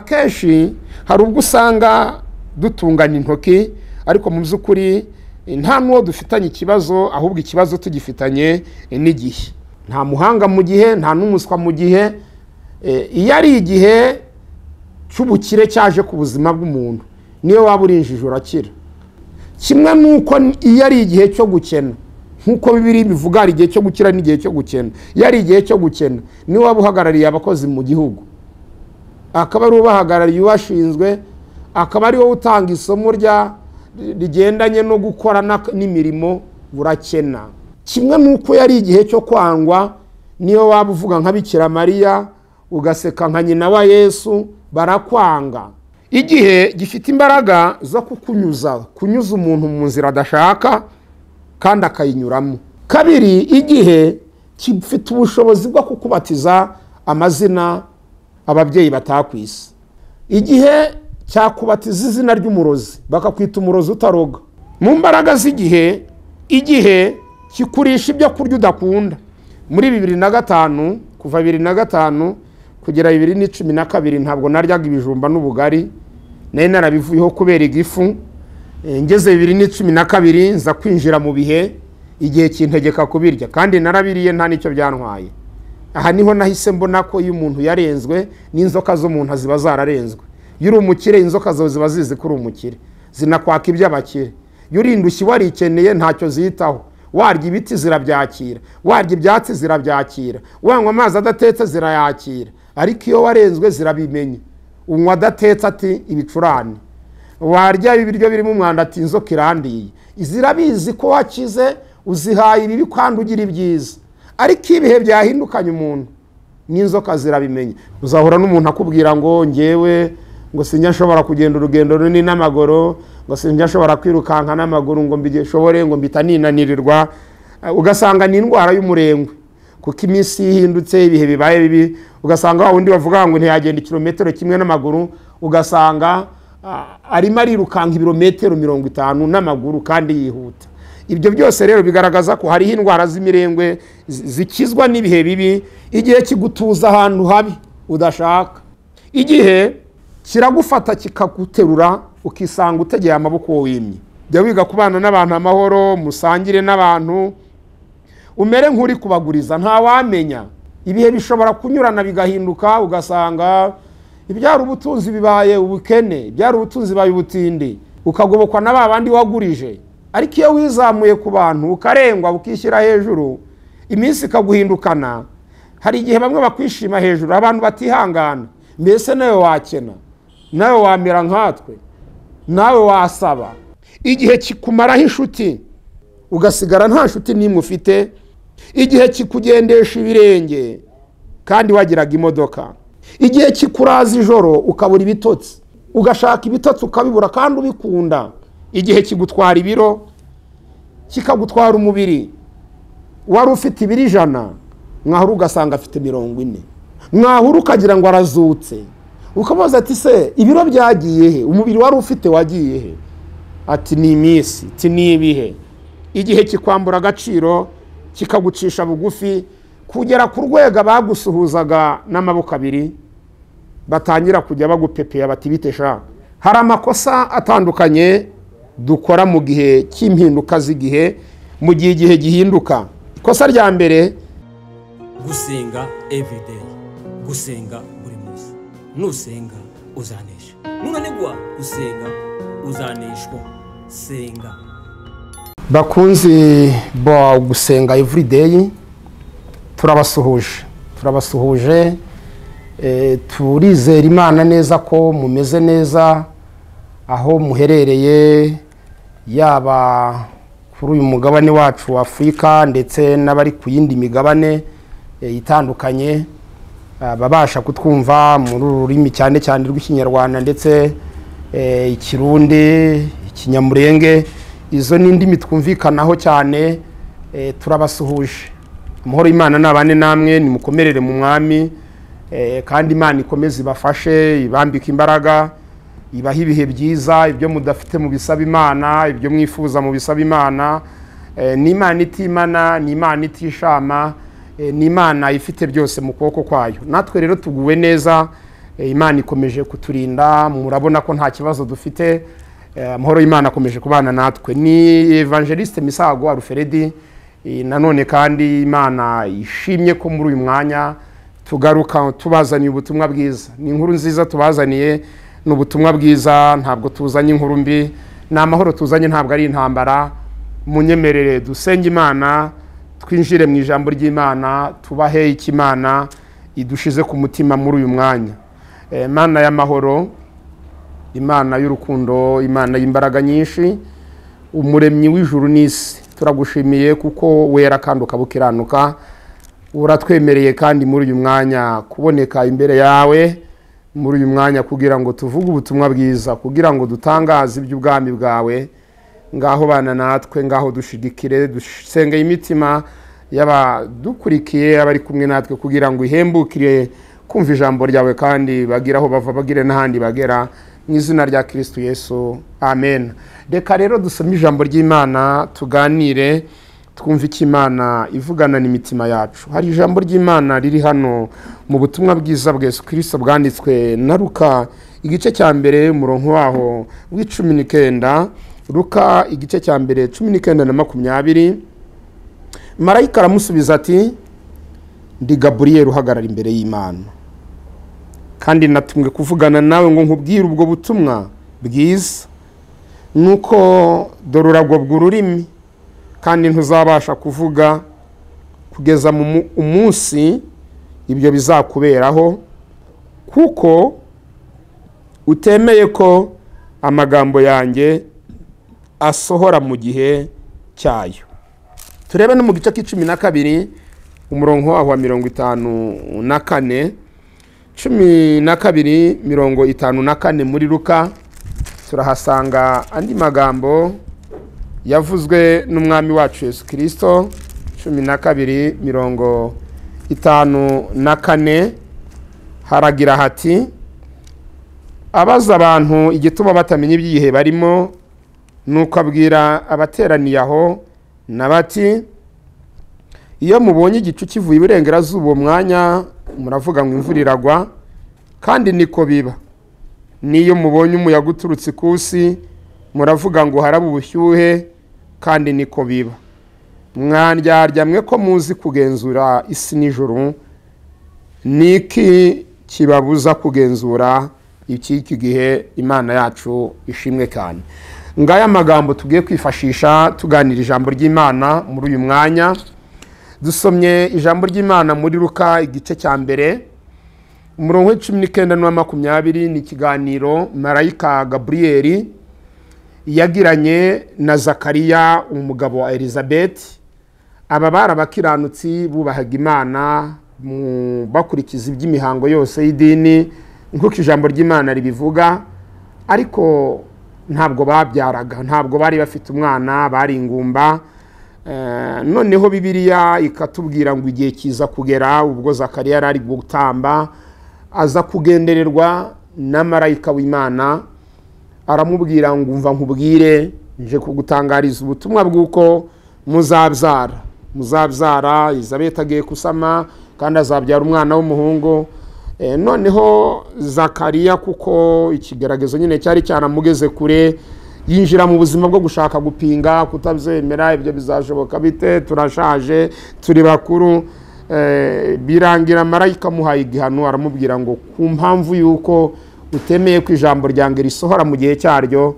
akenshi hari ubwo usanga dutunganya intoki ariko mu by'ukuri nta n'uwo dufitanye ikibazo ahubwo ikibazo tugifitanye n'igihe nta muhanga mu gihe nta n'umuswa mu gihe iyo ari igihe cy'ubukire cyaje ku buzima bw'umuntu niyo waba urinjije urakira kimwe n'uko iyo ari igihe cyo gukena nk'uko bibiri bivuga hari igihe cyo gukira n'igihe cyo gukena iyo ari igihe cyo gukena niwe waba uhagarariye abakozi mu gihugu akaba ari ubahagarariye ubashinzwe akaba ari wowe utanga isomo rigendanye no gukora n'imirimo burakena kimwe n'uko yari igihe cyo kwangwa niyo waba uvuga nka bikira mariya ugaseka nka nyina wa yesu barakwanga igihe gifite imbaraga zo kukunyuza kunyuza umuntu mu nzira adashaka kandi akayinyuramo kabiri igihe gifite ubushobozi bwo kukubatiza amazina ababyeyi batakwise igihe cyakubatiza izina ry'umurozi bakakwita umurozi utaroga mu mbaraga z'igihe igihe kikurisha ibyo kurya udakunda muri bibiri na gatanu kuva bibiri na gatanu kugera bibiri n'icumi na kabiri ntabwo naryaga ibijumba n'ubugari nari narabivuyeho kubera igifu ngeze bibiri n'icumi na kabiri nza kwinjira mu bihe igihe kintegeka kubirya kandi narabiriye nta n'icyo byantwaye aha niho nahise mbona ko iyo umuntu yarenzwe n'inzoka z'umuntu ziba zararenzwe iyo uri umukire inzoka zawe ziba zizi ko uri umukire zinakwaka iby'abakire iyo uri indushyi warikeneye ntacyo ziyitaho warya ibiti zirabyakira warya ibyatsi zirabyakira wanywa amazi adatetse zirayakira ariko iyo warenzwe zirabimenya unywa adatetse ati ibicurane warya ibiryo birimo umwanda ati inzoka irandiye zirabizi ko wakize uzihaye ibibi kandi ugira ibyiza ariko ibihe byahindukanye umuntu n'inzoka zirabimenya uzahura n'umuntu akubwira ngo ngewe ngo sinjya nshobora kugenda urugendo runini n'amaguru ngo sinjya nshobora kwirukanka n'amaguru ngo mbishobore ngo mbita ninanirirwa ugasanga ni indwara y'umurengwe kuko iminsi ihindutse ibihe bibaye bibi ugasanga wa wundi bavuga ngo ntiyagenda ikirometero kimwe n'amaguru ugasanga arimo arirukanka ibirometero mirongo itanu n'amaguru kandi yihuta ibyo byose rero bigaragaza ko hariho indwara z'imirengwe zikizwa n'ibihe bibi igihe kigutuza ahantu habi udashaka igihe kiragufata kikaguterura ukisanga utegeye amaboko wimye jya wiga kubana n'abantu amahoro musangire n'abantu umere nk'uri kubaguriza ntawamenya ibihe bishobora kunyurana bigahinduka ugasanga ibyari ubutunzi bibaye ubukene ibyari ubutunzi bibaye ubutindi ukagobokwa na ba bandi wagurije ariko iyo wizamuye ku bantu ukarengwa ukishyira hejuru iminsi ikaguhindukana hari igihe bamwe bakwishima hejuru abantu batihangana mbese nawe wakena nawe wamera nkatwe nawe wasaba igihe kikumaraho inshuti ugasigara nta nshuti n'imwe ufite igihe kikugendesha ibirenge kandi wagiraga imodoka igihe kikuraza ijoro ukabura ibitotsi ugashaka ibitotsi ukabibura kandi ubikunda igihe kigutwara ibiro kikagutwara umubiri wari ufite ibiro ijana mwahura ugasanga afite mirongo ine mwahura ukagira ngo arazutse ukabaza ati se ibiro byagiye he umubiri wari ufite wagiye he ati ni iminsi ati ni ibihe igihe kikwambura agaciro kikagucisha bugufi kugera ku rwego bagusuhuzaga n'amaboko abiri batangira kujya bagupepera bati bitesha hari amakosa atandukanye dukora mu gihe cy'impinduka z'igihe mu gihe igihe gihinduka ikosa rya mbere gusenga evideyi gusenga buri munsi nusenga uzanesha nunanigwa gusenga uzaneshwa senga bakunzi bo gusenga evurideyi turabasuhuje turabasuhuje turizera imana neza ko mumeze neza aho muherereye yaba kuri uyu mugabane wacu wa afurika ndetse n'abari ku yindi migabane itandukanye babasha kutwumva muri ururimi cyane cyane rw'ikinyarwanda ndetse ikirundi ikinyamurenge izo ni indimi twumvikanaho cyane turabasuhuje amahoro y'imana ni abane namwe nimukomerere mu mwami kandi imana ikomeze ibafashe ibambike imbaraga ibaha ibihe byiza ibyo mudafite mu bisaba imana ibyo mwifuza mu bisaba imana ni imana itimana ni imana itishama ni imana ifite byose mu kuboko kwayo natwe rero tuguwe neza Eh, imana ikomeje kuturinda murabona ko nta kibazo dufite Eh, amahoro y'imana akomeje kubana natwe ni evangeliste misago aruferedi Eh, nanone kandi imana ishimye ko muri uyu mwanya tugaruka tubazaniye ubutumwa bwiza ni inkuru nziza tubazaniye ni ubutumwa bwiza ntabwo tuzanye inkuru mbi ni amahoro tuzanye ntabwo ari intambara munyemerere dusenge imana twinjire mu ijambo ry'imana tubahe icyo imana idushize ku mutima muri uyu mwanya Eh, imana y'amahoro imana y'urukundo imana y'imbaraga nyinshi umuremyi w'ijuru n'isi turagushimiye kuko wera kandi ukaba ukiranuka uratwemereye kandi muri uyu mwanya kuboneka imbere yawe muri uyu mwanya kugira ngo tuvuge ubutumwa bwiza kugira ngo dutangaze iby'ubwami bwawe ngaho bana natwe ngaho dushigikire dusenge imitima y'abadukurikiye abari kumwe natwe kugira ngo ihembukire kumva ijambo ryawe kandi bagire aho bava bagire n'ahandi bagera mu izina rya kirisitu yesu amen reka rero dusome ijambo ry'imana tuganire twumve icyo imana ivugana n'imitima yacu hari ijambo ry'imana riri hano mu butumwa bwiza bwa yesu kirisito bwanditswe na ruka igice cya mbere umurongo waho w'icumi n'icyenda ruka igice cya mbere cumi n'icyenda na makumyabiri marayika aramusubiza ati ndi gaburiyeri uhagarara imbere y'imana kandi natumwe kuvugana nawe ngo nkubwire ubwo butumwa bwiza ni uko dore uragobwa ururimi kandi ntuzabasha kuvuga kugeza mu mu- umunsi ibyo bizakuberaho kuko utemeye ko amagambo yanjye asohora mu gihe cyayo turebe no mu gice k'icumi na kabiri umurongo waho wa mirongo itanu na kane cumi na kabiri mirongo itanu na kane muri ruka turahasanga andi magambo yavuzwe n'umwami wacu yesu kirisito cumi na kabiri mirongo itanu na kane haragira hati abaza abantu igituma batamenya iby'igihe barimo nuko abwira abateraniye aho na bati iyo mubonye igicu kivuye iburengerazuba uwo mwanya muravuga ngo imvura iragwa kandi niko biba n'iyo mubonye umuyaga uturutse ikusi muravuga ngo harabe ubushyuhe kandi niko biba mwandyarya mwe ko muzi kugenzura isi n'ijoro ni iki kibabuza kugenzura icy'iki gihe imana yacu ishimwe cyane ngaya magambo tugiye kwifashisha tuganira ijambo ry'imana muri uyu mwanya dusomye ijambo ry'imana muri ruka igice cya mbere umurongo w'icumi n'icyenda n'uwa makumyabiri ni ikiganiro marayika gaburiyeri yagiranye na zakariya umugabo wa elizabeth aba bari abakiranutsi bubahaga imana mu- bakurikiza iby'imihango yose y'idini nk'uko ijambo ry'imana ribivuga ariko ntabwo babyaraga ntabwo bari bafite umwana bari ingumba Eh, noneho bibiliya ikatubwira ngo igihe kiza kugera ubwo zakariya yari ari gutamba aza kugendererwa na marayika w'imana aramubwira ngo umva nkubwire nje kugutangariza ubutumwa bw'uko muzabyara muzabyara izabeta agiye gusama kandi azabyara umwana w'umuhungu Eh, noneho zakariya kuko ikigaragazo nyine cyari cyaramugeze kure yinjira mu buzima bwo gushaka gupinga kutabyemera ibyo bizashoboka bite turashaje turi bakuru Eh, birangira marayika amuhaye igihano aramubwira ngo ku mpamvu y'uko utemeye ko ijambo ryanjye risohora mu gihe cyaryo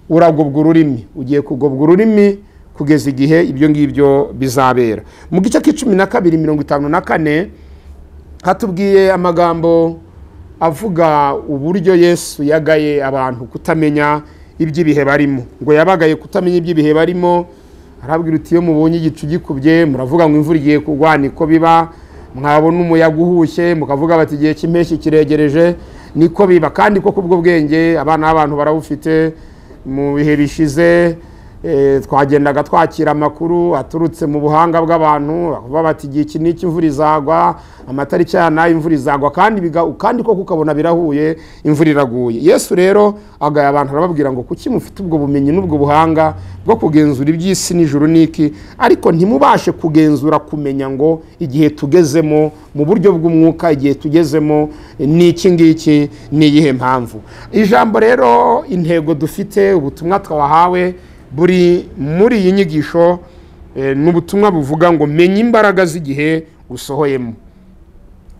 uragobwa ururimi ugiye kugobwa ururimi kugeza igihe ibyo ngibyo bizabera mu gice k'icumi na kabiri mirongo itanu na kane hatubwiye amagambo avuga uburyo yesu yagaye abantu kutamenya iby'ibihe barimo ngo yabagaye kutamenya iby'ibihe barimo arabwira uti iyo mubonye igicu gikubye muravuga ngo imvura igiye kugwa niko biba mwabona umuyaga uhushye mukavuga bati igihe cy'impeshyi kiregereje niko biba kandi ko kubwo bwenge abana b'abantu barawufite mu bihe bishize eh, twagendaga twakira amakuru aturutse mu buhanga bw'abantu bavuga bati igihe iki n'iki imvura izagwa amatariki aya n'aya imvura izagwa kandi biga- kandi koko ukabona birahuye imvura iraguye yesu rero agaya abantu arababwira ngo kuki mufite ubwo bumenyi n'ubwo buhanga bwo kugenzura iby'isi n'ijuru n'iki ariko ntimubashe kugenzura kumenya ngo igihe tugezemo mu buryo bw'umwuka igihe tugezemo n'iki ngiki ni iyihe mpamvu ijambo rero intego dufite ubutumwa twahawe buri muri iyi nyigisho eh, ni ubutumwa buvuga ngo menya imbaraga z'igihe usohoyemo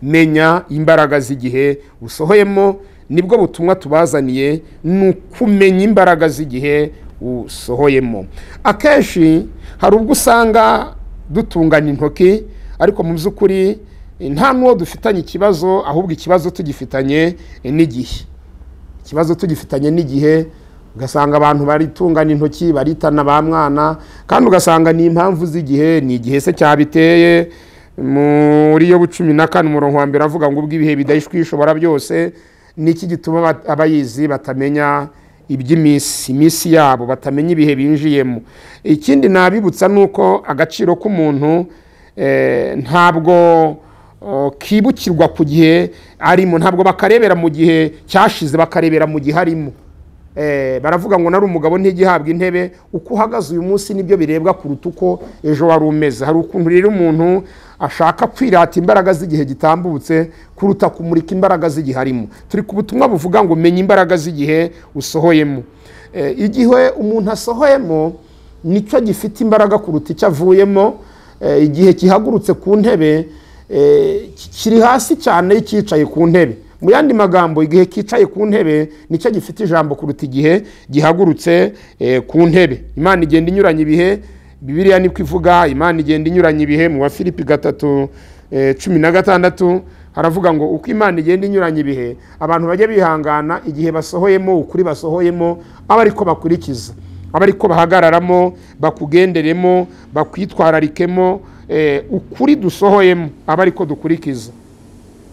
menya imbaraga z'igihe usohoyemo nibwo butumwa tubazaniye ni ukumenya imbaraga z'igihe usohoyemo akenshi hari ubwo usanga dutungana intoki ariko mu by'ukuri eh, nta n'uwo dufitanye ikibazo ahubwo ikibazo tugifitanye eh, n'igihe ikibazo tugifitanye n'igihe ugasanga abantu baritungana intoki baritana ba mwana kandi ugasanga ni impamvu z'igihe ni igihe se cyabiteye muri yo cumi na kane umurongo wa mbere avuga ngo ubw'ibihe bidahishwa ishobora byose ni iki gituma aba- abayizi batamenya iby'iminsi iminsi yabo batamenya ibihe binjiyemo ikindi nabibutsa ni uko agaciro k'umuntu eh, ntabwo o, kibukirwa ku gihe arimo ntabwo bakarebera mu gihe cyashize bakarebera mu gihe arimo Eh, baravuga ngo nari umugabo ntigihabwa intebe uko uhagaze uyu munsi nibyo birebwa kuruta uko ejo wari umeze hari ukuntu rero umuntu ashaka kwirata imbaraga z'igihe gitambutse kuruta kumurika imbaraga z'igihe arimo turi ku butumwa buvuga ngo menya imbaraga z'igihe usohoyemo Eh, igihe umuntu asohoyemo nicyo gifite imbaraga kuruta icyo avuyemo Eh, igihe kihagurutse ku ntebe eh, ki- kiri hasi cyane y'icyicaye ku ntebe mu yandi magambo igihe cyicaye ku ntebe nicyo gifite ijambo kuruta igihe gihagurutse eh, ku ntebe imana igenda inyuranya ibihe bibiliya niko ivuga imana igenda inyuranya ibihe mu wa filipi gatatu eh, cumi na gatandatu haravuga ngo uko imana igenda inyuranya ibihe abantu bajya bihangana igihe basohoyemo ukuri basohoyemo aba ariko bakurikiza aba ariko bahagararamo bakugenderemo bakwitwararikemo eh, ukuri dusohoyemo aba ariko dukurikiza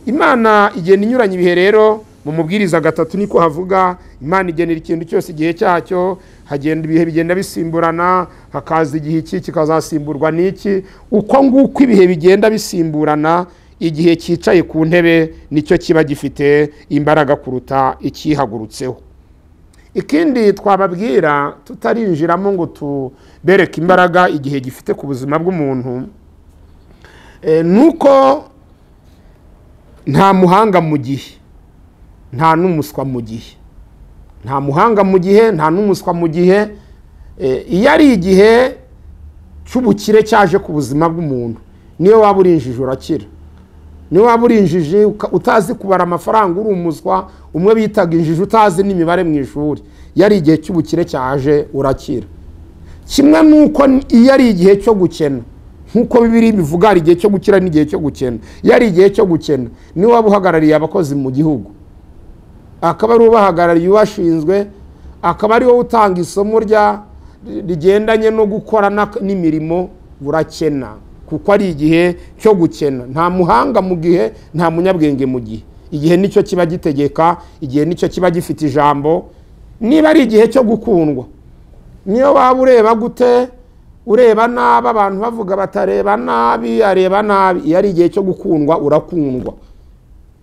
imana igenda inyuranya ibihe rero mu mubwiriza gatatu niko havuga imana igenera ikintu cyose igihe cyacyo hagenda ibihe bigenda bisimburana hakaza igihe iki kikazasimburwa n'iki uko nguko ibihe bigenda bisimburana igihe cyicaye ku ntebe nicyo kiba gifite imbaraga kuruta icyihagurutseho ikindi twababwira tutarinjiramo ngo tubereke imbaraga igihe gifite ku buzima bw'umuntu eh, ni uko nta muhanga mu gihe nta n'umuswa mu gihe nta muhanga mu gihe nta n'umuswa mu gihe Eh, iyo ari igihe cy'ubukire cyaje ku buzima bw'umuntu niyo waba uri injiji urakira niyo waba uri injiji uka- utazi kubara amafaranga uri umuswa umwe bitaga injiji utazi n'imibare mu ishuri iyo ari igihe cy'ubukire cyaje urakira kimwe nuko n- iyo ari igihe cyo gukena nk'uko bibiri bivuga hari igihe cyo gukira n'igihe cyo gukena iyo ari igihe cyo gukena niwe waba uhagarariye abakozi mu gihugu akaba ari ubahagarariye ubashinzwe akaba ari wowe utanga isomo rya rigendanye no gukora n'ak- n'imirimo urakena kuko ari igihe cyo gukena nta muhanga mu gihe nta munyabwenge mu gihe igihe nicyo kiba gitegeka igihe nicyo kiba gifite ijambo niba ari igihe cyo gukundwa niyo waba ureba gute ureba nabi abantu bavuga batareba nabi areba nabi iyo ari igihe cyo gukundwa urakundwa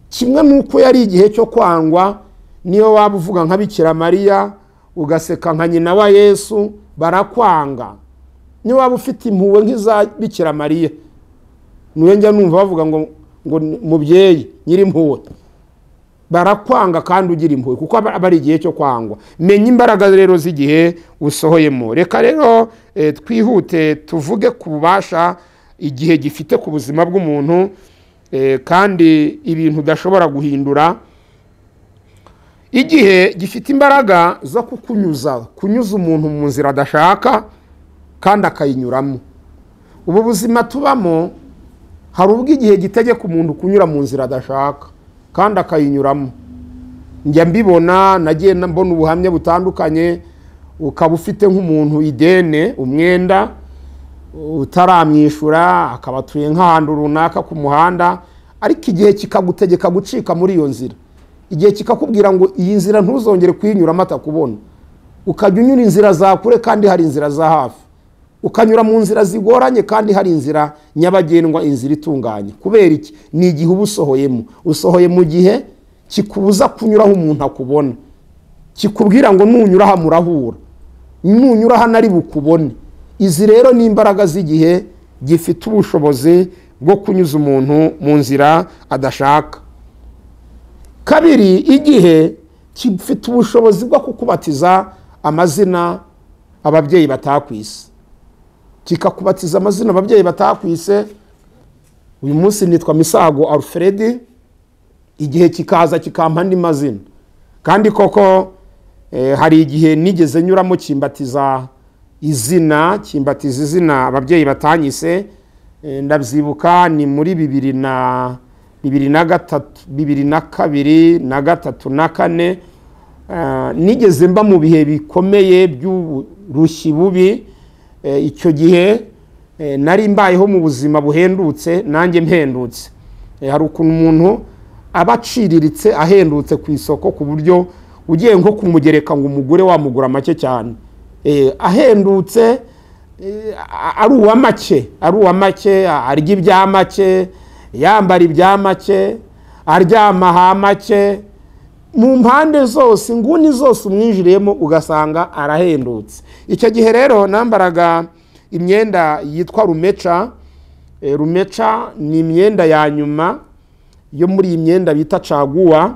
kimwe n'uko yari igihe cyo kwangwa niyo waba uvuga nka bikira mariya ugaseka nka nyina wa yesu barakwanga niyo waba ufite impuhwe nk'iza bikira mariya niwe njya numva bavuga ngo ngo ni- mubyeyi nyir'impuhwe barakwanga kandi ugira impuhwe kuko aba aba ari igihe cyo kwangwa menya imbaraga rero z'igihe usohoyemo reka rero eh, twihute tuvuge ku bubasha igihe gifite ku buzima bw'umuntu eh, kandi ibintu udashobora guhindura igihe gifite imbaraga zo kukunyuza kunyuza umuntu mu nzira adashaka kandi akayinyuramo ubu buzima tubamo hari ubwo igihe gitegeka umuntu kunyura mu nzira adashaka kandi akayinyuramo njya mbibona nagiye na- mbona ubuhamya butandukanye ukaba ufite nk'umuntu idene umwenda utaramwishyura akaba atuye nk'ahantu runaka ku muhanda ariko igihe kikagutegeka gucika muri iyo nzira igihe kikakubwira ngo iyi nzira ntuzongere kuyinyuramo atakubona ukajya unyura inzira za kure kandi hari inzira za hafi ukanyura mu nzira zigoranye kandi hari inzira nyabagendwa inzira itunganye kubera iki ni igihe uba usohoyemo usohoye mu gihe kikubuza kunyuraho umuntu akubona kikubwira ngo nunyura aha murahura nunyura hano ari bukubone izi rero ni imbaraga z'igihe gifite ubushobozi bwo kunyuza umuntu mu nzira adashaka kabiri igihe gifite ubushobozi bwo kukubatiza amazina ababyeyi batakwise kikakubatiza amazina ababyeyi batakwise uyu munsi nitwa misago alfred igihe kikaza kikampa andi mazina kandi koko eh, hari igihe nigeze nyuramo kimbatiza izina kimbatiza izina ababyeyi batanyise eh, ndabyibuka ni muri bibiri na bibiri na gatatu bibiri na kabiri na gatatu na kane Ah, nigeze mba mu bihe bikomeye by'uburushyi bubi Eh, icyo gihe eh, nari mbayeho mu buzima buhendutse nanjye mhendutse Eh, hari ukuntu umuntu aba aciriritse ahendutse ku isoko ku buryo ugiye nko kumugereka ngo umugure wamugura make cyane Eh, ahendutse eh, a- ari uwa make ari uwa make a- arya ibya make yambara ibya make aryama ha make mu mpande zose inguni zose umwinjiriyemo ugasanga arahendutse icyo gihe rero nambaraga imyenda yitwa rumeca Eh, rumeca ni imyenda ya nyuma yo muri iyi myenda bita caguwa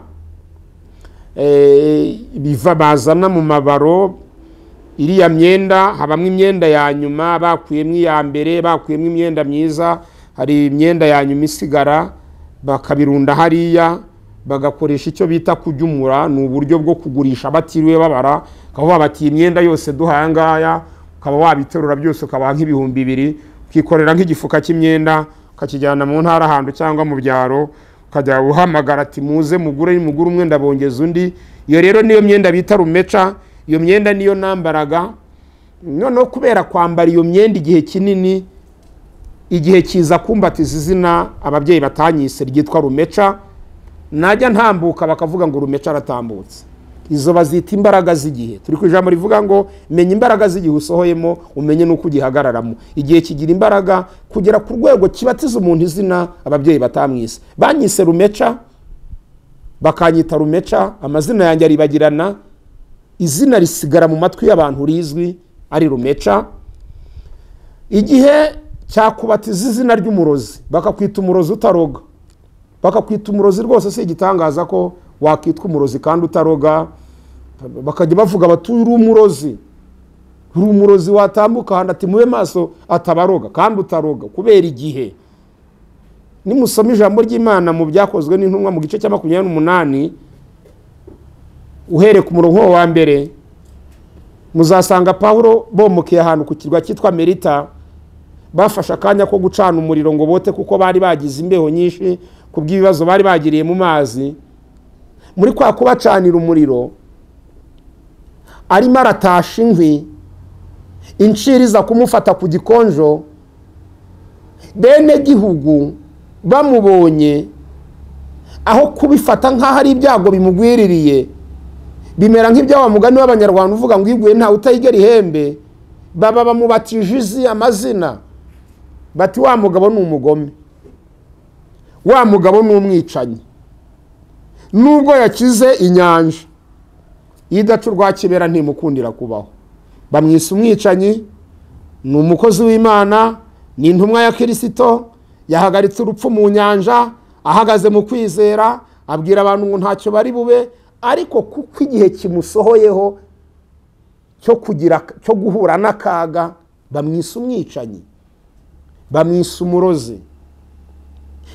Eh, biva bazana mu mabaro iriya myenda habamo imyenda ya nyuma bakuyemo iya mbere bakuyemo imyenda myiza hari imyenda ya nyuma isigara bakabirunda hariya bagakoresha icyo bita kuryumura ni uburyo bwo kugurisha batiriwe babara ukaba wabatiye imyenda yose duhangaya ukaba wabiterura byose ukabaha nk'ibihumbi bibiri ukikorera nk'igifuka cy'imyenda ukakijyana mu ntara ahantu cyangwa mu byaro ukajya uhamagara ati muze mugure mugure umwe ndabongeza undi iyo rero niyo myenda bita rumeca iyo myenda niyo nambaraga noneho kubera kwambara iyo myenda igihe kinini igihe kiza kumbatiza izina ababyeyi batanyise ryitwa rumeca najya ntambuka bakavuga ngo rumeca aratambutse izo bazita imbaraga z'igihe turi ku ijambo rivuga ngo menya imbaraga z'igihe usohoyemo umenye n'uko ugihagararamo igihe kigira imbaraga kugera ku rwego kibatiza umuntu izina ababyeyi batamwise banyise rumeca bakanyita rumeca amazina yanjye aribagirana izina risigara mu matwi y'abantu rizwi ari rumeca igihe cyakubatiza izina ry'umurozi bakakwita umurozi utaroga bakakwita umurozi rwose si igitangaza ko wakitwa umurozi kandi utaroga bakajya bavuga bati uri umurozi uri umurozi watambuka ahantu ati mube maso atabaroga kandi utaroga kubera igihe nimusoma ijambo ry'imana mu byakozwe n'intumwa mu gice cya makumyabiri n'umunani uhereye ku murongo wa mbere muzasanga pawulo bomokeye ahantu ku kirwa cyitwa merita bafashe akanya ko gucana umuriro ngo bote kuko bari bagize imbeho nyinshi ku bw'ibibazo bari bagiriye mu mazi muri kwa kubacanira umuriro arimo aratasha inkwi inciri iza kumufata ku gikonjo bene gihugu bamubonye aho kubifata nk'aho ari ibyago bimugwiririye bimera nk'ibya wa mugani w'abanyarwanda uvuga ngo iguye ntawe utayigera ihembe baba bamubatije izi amazina bati wa mugabo ni umugome wa mugabo ni umwicanyi nubwo yakize inyanja iyo idaca urwa kibera ntimukundira kubaho bamwise umwicanyi ni umukozi w'imana ni intumwa ya kirisito yahagaritse urupfu mu nyanja ahagaze mu kwizera abwira abantu ngo ntacyo bari bube ariko kuko igihe kimusohoyeho cyo kugira cyo guhura n'akaga bamwise umwicanyi bamwise umurozi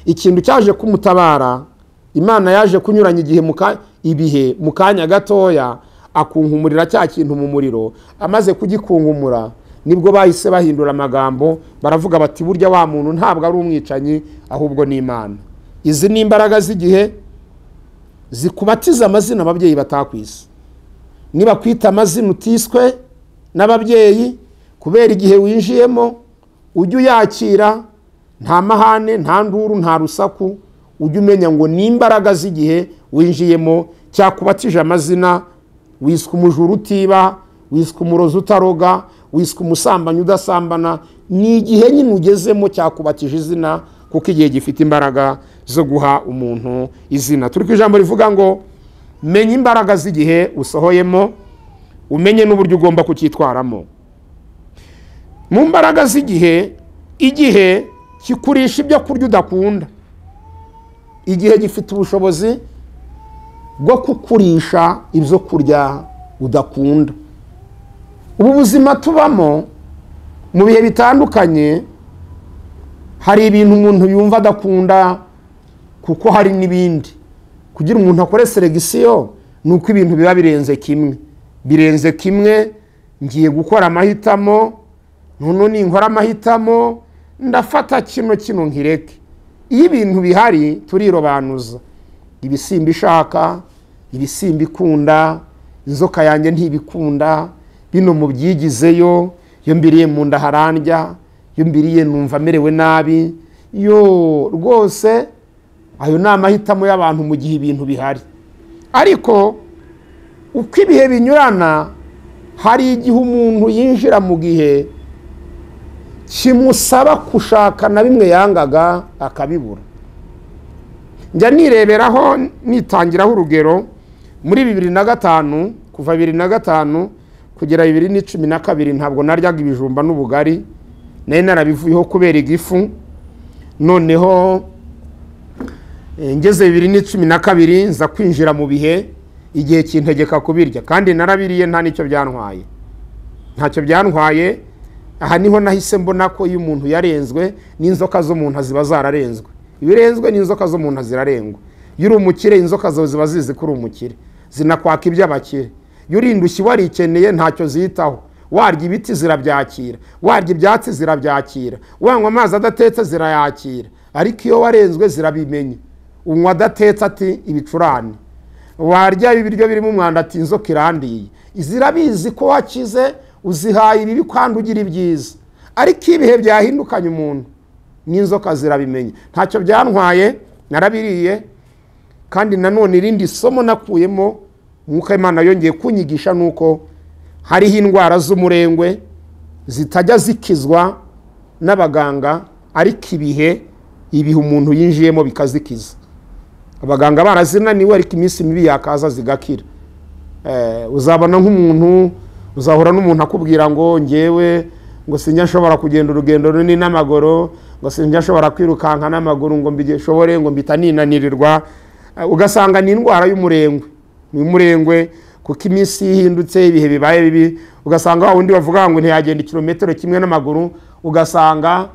ikintu cyaje kumutabara imana yaje kunyuranya igihe mu ka- ibihe mu kanya gatoya akunkumurira cya kintu mu muriro amaze kugikunkumura nibwo bahise bahindura amagambo baravuga bati burya wa muntu ntabwo ari umwicanyi ahubwo ni imana izi ni imbaraga z'igihe zikubatiza amazina ababyeyi batakwise niba kwita amazina utiswe n'ababyeyi kubera igihe winjiyemo ujye uyakira nta mahane nta nduru nta rusaku ujye umenya ngo ni imbaraga z'igihe winjiyemo cyakubatije amazina wiswe umujura utiba wiswe umurozi utaroga wiswe umusambanyi udasambana ni igihe nyine ugezemo cyakubakije izina kuko igihe gifite imbaraga zo guha umuntu izina turi ku ijambo rivuga ngo menya imbaraga z'igihe usohoyemo umenye n'uburyo ugomba kucyitwaramo mu mbaraga z'igihe igihe kikurisha ibyo kurya udakunda igihe gifite ubushobozi bwo kukurisha ibyo kurya udakunda ubu buzima tubamo mu bihe bitandukanye hari ibintu umuntu yumva adakunda kuko hari n'ibindi kugira umuntu akore seregisiyo ni uko ibintu biba birenze kimwe birenze kimwe ngiye gukora amahitamo noneho ninkora amahitamo ndafata kino kino nkireke iyo ibintu bihari turirobanuza ibisimba ishaka ibisimba ikunda inzoka yanjye ntibikunda bino mubyigizeyo iyo mbiriye mu nda harandya iyo mbiriye numva amerewe nabi yo rwose ayo ni amahitamo y'abantu mu gihe ibintu bihari ariko uko ibihe binyurana hari igihe umuntu yinjira mu gihe kimusaba gushaka na bimwe yangaga akabibura njya nireberaho nitangiraho urugero muri bibiri na gatanu kuva bibiri na gatanu kugera bibiri n'icumi na kabiri ntabwo naryaga ibijumba n'ubugari nari narabivuyeho kubera igifu noneho ngeze bibiri n'icumi na kabiri nza kwinjira mu bihe igihe kintegeka kubirya kandi narabiriye nta n'icyo byantwaye ntacyo byantwaye aha niho nahise mbona ko iyo umuntu yarenzwe n'inzoka zo mu nda ziba zararenzwe iyo urenzwe n'inzoka zo mu nda zirarengwa iyo uri umukire inzoka zawe ziba zizi ko uri umukire zinakwaka iby'abakire iyo urindushye warikeneye ntacyo zitaho warya ibiti zirabyakira warya ibyatsi zirabyakira wanywa amazi adatetse zirayakira ariko iyo warenzwe zirabimenya unywa adatetse ati ibicurane warya ibiryo birimo umwanda ati inzoka irandiye zirabizi ko wakize uzihaye ibibi kandi ugira ibyiza ariko ibihe byahindukanye umuntu n'inzoka zirabimenya ntacyo byantwaye narabiriye kandi nanone irindi somo nakuyemo nk'uko imana yongeye kunyigisha ni uko hariho indwara z'umurengwe zitajya zikizwa n'abaganga ariko ibihe ibihe umuntu yinjiyemo bikazikiza abaganga barazinaniwe ariko iminsi mibi yakaza zigakira uzabona nk'umuntu uzahura n'umuntu akubwira ngo ngewe ngo sinjya nshobora kugenda urugendo runini n'amaguru ngo sinjya nshobora kwirukanka n'amaguru ngo mbishobore ngo mbita ninanirirwa ugasanga ni indwara y'umurengwe ni umurengwe kuko iminsi ihindutse ibihe bibaye bibi ugasanga wa wundi bavuga ngo ntiyagenda ikirometero kimwe n'amaguru ugasanga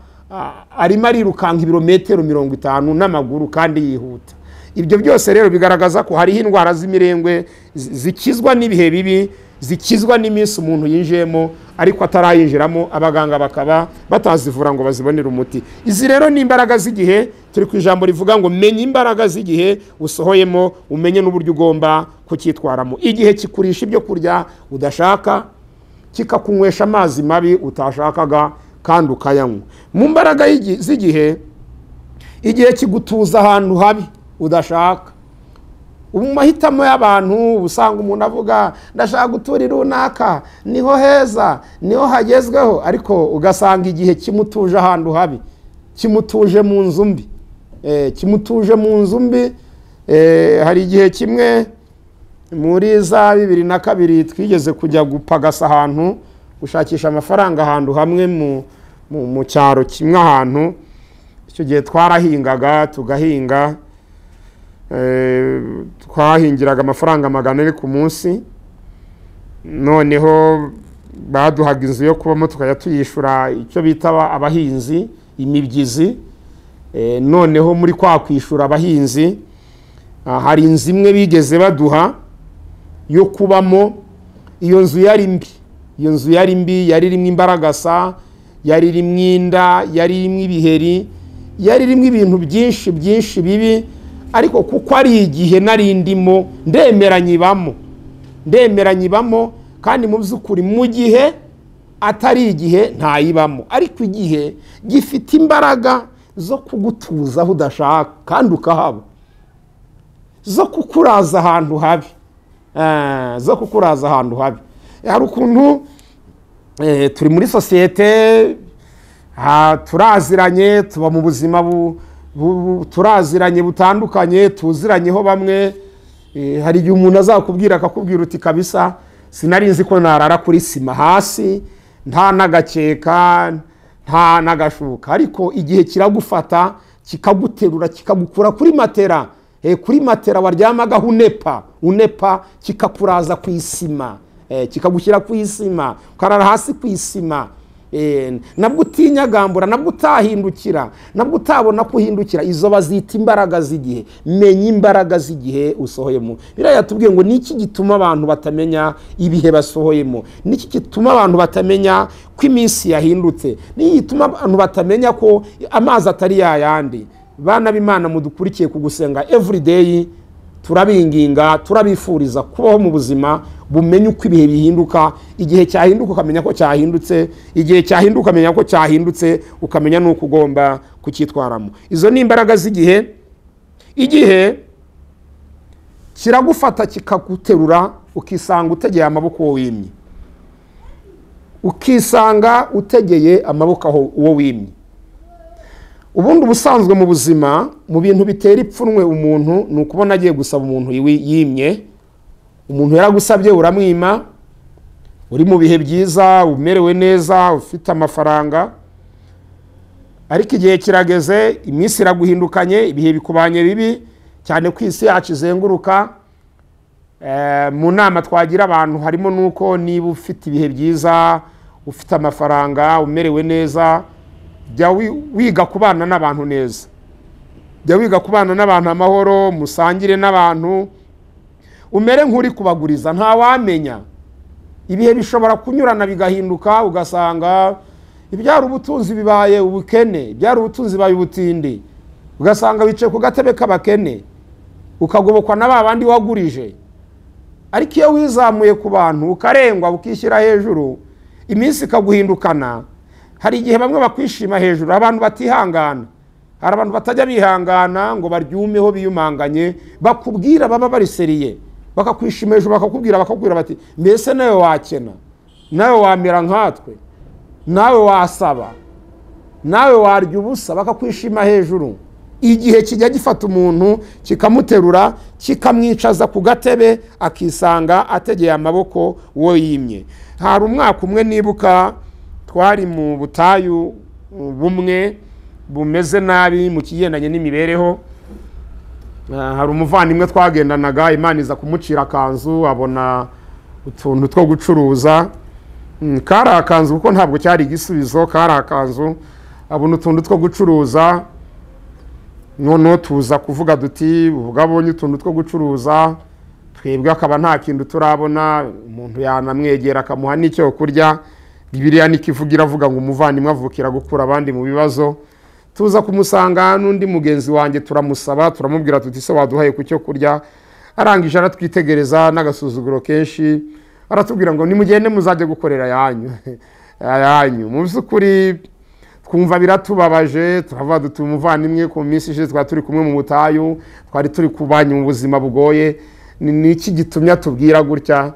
arimo arirukanka ibirometero mirongo itanu n'amaguru kandi yihuta ibyo byose rero bigaragaza ko hariho indwara z'imirengwe zikizwa n'ibihe bibi zikizwa n'iminsi umuntu yinjiyemo ariko atarayinjiramo abaganga bakaba batazivura ngo bazibonere umuti izi rero ni imbaraga z'igihe turi ku ijambo rivuga ngo menya imbaraga z'igihe usohoyemo umenye n'uburyo ugomba kucyitwaramo igihe kikurisha ibyo kurya udashaka kikakunywesha amazi mabi utashakaga kandi ukayanywa mu mbaraga z'igihe igihe kigutuza ahantu habi udashaka ubu mu mahitamo y'abantu usanga umuntu avuga ndashaka gutura runaka niho heza niho hagezweho ariko ugasanga igihe kimutuje ahantu habi kimutuje mu nzu mbi kimutuje mu nzu mbi hari igihe kimwe muri za bibiri na kabiri twigeze kujya gupagasa ahantu gushakisha amafaranga ahantu hamwe mu cyaro kimwe ahantu icyo gihe twarahingaga tugahinga twahingiraga amafaranga magana ane ku munsi noneho baduhaga inzu yo kubamo tukajya tuyishyura icyo bita abahinzi imibyizi noneho muri kwa kwishyura abahinzi hari inzu imwe bigeze baduha yo kubamo iyo nzu yari mbi iyo nzu yari mbi yari irimo imbaragasa yari irimo inda yari irimo ibiheri yari irimo ibintu byinshi byinshi bibi ariko kuko ari igihe nari ndimo ndemeranye ibamo ndemeranye ibamo kandi mu by'ukuri mu gihe atari igihe ntayibamo ariko igihe gifite imbaraga zo kugutuza aho udashaka kandi ukahaba zo kukuraza ahantu habi zo kukuraza ahantu habi hari ukuntu eh, turi muri sosiyete ah, turaziranye tuba mu buzima bu- bu- bu- turaziranye butandukanye tuziranyeho bamwe eh, hari igihe umuntu azakubwira akakubwira uti kabisa sinari nzi ko narara kuri sima hasi nta n'agakeka nta n'agashuka ariko igihe kiragufata kikaguterura kikagukura kuri matera Eh, kuri matera waryamagaho unepa unepa kikakuraza ku isima Eh, kikagushyira ku isima ukarara hasi ku isima Eh, nabwo utinyagambura nabwo utahindukira nabwo utabona kuhindukira izo bazita imbaraga z'igihe menya imbaraga z'igihe usohoyemo biriya yatubwiye ngo niki gituma abantu batamenya ibihe basohoyemo niki gituma abantu batamenya ko iminsi yahindutse niki gituma abantu batamenya ko amazi atari yayandi bana b'imana mudukurikiye ku gusenga everyday turabinginga turabifuriza kubaho mu buzima bumenye uko ibihe bihinduka igihe cyahinduka ukamenya ko cyahindutse igihe cyahinduka ukamenya ko cyahindutse ukamenya n'uko ugomba kucyitwaramo izo ni imbaraga z'igihe igihe kiragufata kikaguterura ukisanga utegeye amaboko uwo wimye ukisanga utegeye amaboko aho uwo wimye ubundi ubusanzwe mu buzima mu bintu bitera ipfunwe umuntu ni ukubona agiye gusaba umuntu yiwi- yimye umuntu yaragusabye uramwima uri mu bihe byiza umerewe neza ufite amafaranga ariko igihe kirageze iminsi iraguhindukanye ibihe bikubanye bibi cyane ko isi yacu izenguruka Eh, mu nama twagira abantu harimo n'uko niba ufite ibihe byiza ufite amafaranga umerewe neza jya wi- wiga kubana n'abantu neza jya wiga kubana n'abantu amahoro musangire n'abantu umere nk'uri kubaguriza ntawamenya ibihe bishobora kunyurana bigahinduka ugasanga ibyari ubutunzi bibaye ubukene ibyari ubutunzi bibaye ubutindi ugasanga wicaye ku gatebe k'abakene ukagobokwa na ba bandi wagurije ariko iyo wizamuye ku bantu ukarengwa ukishyira hejuru iminsi ikaguhindukana hari igihe bamwe bakwishima hejuru abantu batihangana hari abantu batajya bihangana ngo baryumeho biyumanganye bakubwira baba bariseriye bakakwishima hejuru bakakubwira bakakubwira bati mbese nawe wakena nawe wamera nkatwe nawe wasaba nawe warya ubusa bakakwishima hejuru igihe kijya gifata umuntu kikamuterura kikamwicaza ku gatebe akisanga ategeye amaboko uwo yimye hari umwaka umwe nibuka twari mu butayu uh, bumwe bumeze nabi mu kigendanye n'imibereho Uh, hari umuvandimwe twagendanaga imana iza kumucira akanzu abona utuntu two gucuruza Mm, kari akanzu kuko ntabwo cyari igisubizo kari akanzu abona utuntu two gucuruza noneho tuza kuvuga duti ubwo abonye utuntu two gucuruza twebwe akaba nta kintu turabona umuntu yanamwegera akamuha n'icyo kurya bibiriya n'ikivuga iravuga ngo umuvandimwe avukira gukura abandi mu bibazo tuza kumusanga n'undi mugenzi wanjye turamusaba turamubwira tuti se waduhaye ku cyo kurya arangije aratwitegereza n'agasuzuguro kenshi aratubwira ngo nimugende muzajye gukorera ayanyu ayanyu mu by'ukuri twumva biratubabaje turavuga dutuye umuvandimwe ku minsi ishize twari turi kumwe mu butayu twari turi kubanya mu buzima bugoye ni ni iki gitumye atubwira gutya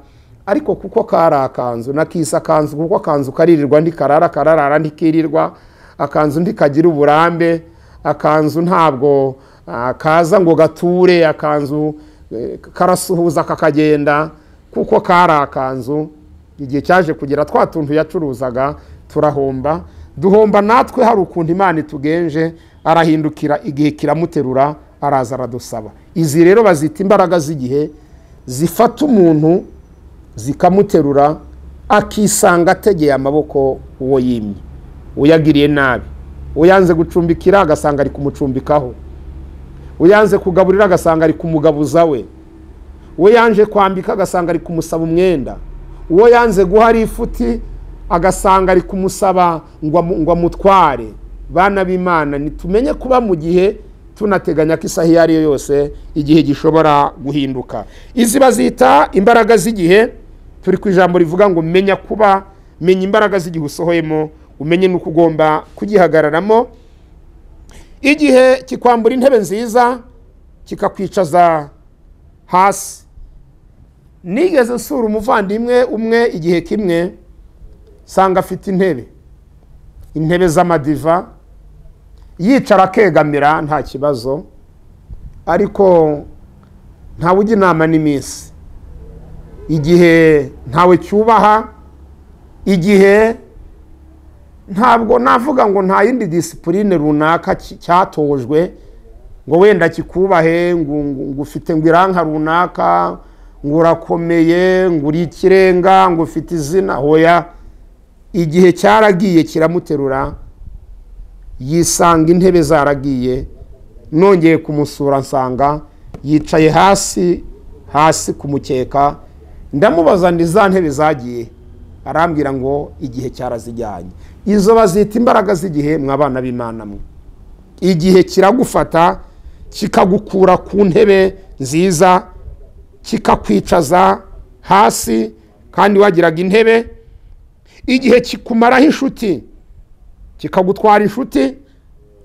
ariko kuko kari akanzu nakisa akanzu kuko akanzu karirirwa ndikarara kararara ndikirirwa akanzu ndikagira uburambe akanzu ntabwo ah, kaza ngo gature akanzu eh, karasuhuza kakagenda kuko kari akanzu igihe cyaje kugera twa tuntu yacuruzaga turahomba duhomba natwe hari ukuntu imana itugenje arahindukira igihe kiramuterura araza aradusaba izi rero bazita imbaraga z'igihe zifata umuntu zikamuterura akisanga ategeye amaboko uwo yimye uyagiriye nabi uyanze gucumbikira agasanga ari kumucumbikaho uyanze kugaburira agasanga ari kumugabuza we uwo yanze kwambika agasanga ari kumusaba umwenda uwo yanze guha ari ifuti agasanga ari kumusaba ngo amu- ngo amutware bana b'imana nitumenye kuba mu gihe tunateganya ko isaha iyo ari yo yose igihe gishobora guhinduka izi bazita imbaraga z'igihe turi ku ijambo rivuga ngo menya kuba menya imbaraga z'igihe usohoyemo umenye n'uko ugomba kugihagararamo igihe kikwambura intebe nziza kikakwicaza hasi nigeze nsura umuvandimwe umwe igihe kimwe nsanga afite intebe intebe z'amadiva yicara akegamira nta kibazo ariko ntawe ujya inama n'iminsi igihe ntawe cyubaha igihe ntabwo navuga ngo nta yindi disipurine runaka ki- cyatojwe ngo wenda kikubahe ngo ngo- ngo ufite ngo iranka runaka ngo urakomeye ngo uri ikirenga ngo ufite izina hoya igihe cyaragiye kiramuterura yisanga intebe zaragiye nongeye kumusura nsanga yicaye hasi hasi ku mukeka ndamubaza ndi za ntebe zagiye arambwira ngo igihe cyarazijyanye izo bazita imbaraga z'igihe mwabana b'imana mwe igihe kiragufata kikagukura ku ntebe nziza kikakwicaza hasi kandi wagiraga intebe igihe kikumaraho inshuti kikagutwara inshuti